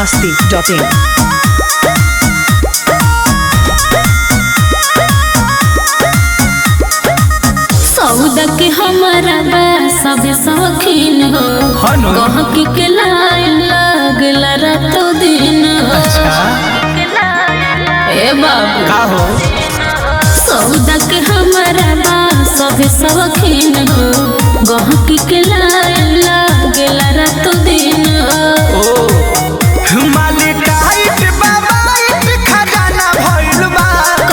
masti.in. सौदा के हमारा बा सब शौकीन हो हनु। गहकी के लाइन लागला रातो दिन हो ए बाबू का हो सौदा के हमारा बा सब शौकीन हो गहकी के लाइन लागला रातो दिन हो ओ माली टाइट बाबाइट खजाना भइल बा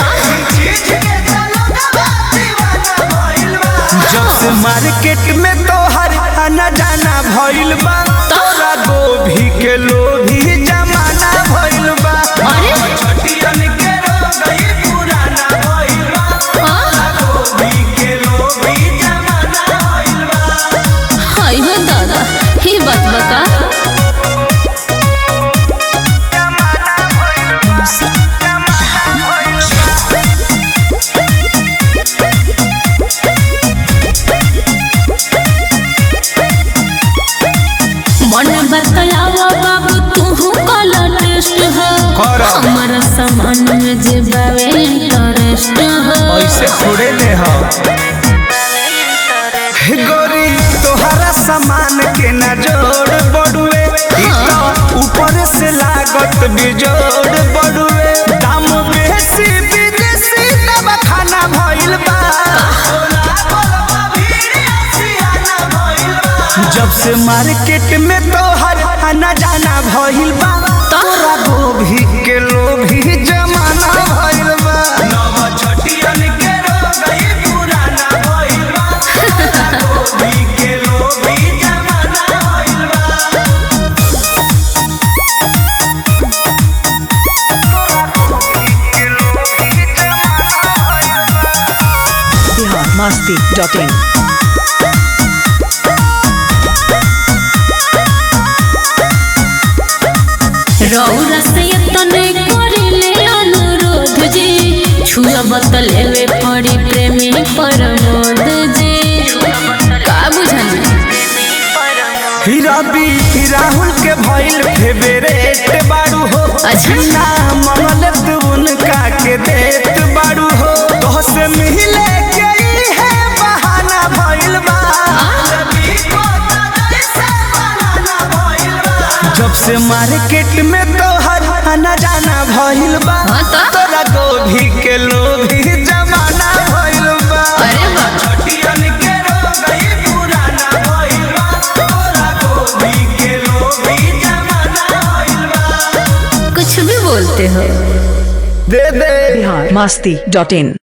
जब से मार्केट में तोहर आना जाना भइल बा तोरा गोभी के लोभी जमाना भइल बा अरे छटियन के रोगई पुराना भइल बा हाँ, गोभी के लोभी जमाना भइल बा हाय हो दादा ही बात बता मन बताया बाबू तू कला टेस्ट हो करा। हमारा सामान में जे बावे इंटरेस्ट हो ऐसे थोड़े ले हो गोरी तोहरा सामान के ना जोड़ बड़ुए ई तो ऊपर से लागत बिजोड़ बड़ुए दाम बेसी विदेशी दवा खाना भइल बा जब से मार्केट में तोहर आना जाना भइल बा तोरा गोभी के लोभी जमाना भइल बा नव छटियन के रोगई पुराना भइल बा गोभी के लोभी जमाना भइल बा Bihar masti.in. रौरा से तने करिले अनुरोध जी छुआ बतलेवे पड़ी प्रेमी परमोद जी का बुझानी हीरा बी राहुल के भइल फेवरेट बाड़ू हो अच्छा। ना मंगल तू उनका के देत बाड़ू हो तो से मिले के ई है बहाना भइल बा जब से मार्केट में तोहर आना जाना भइल बा हाँ तो? तोरा गोभी के लोभी जमाना भइल बा अरे वाह। छटियन के रोगई पुराना भइल बा तोरा गोभी के लोभी जमाना भइल बा कुछ भी बोलते हो दे दे Bihar masti.in.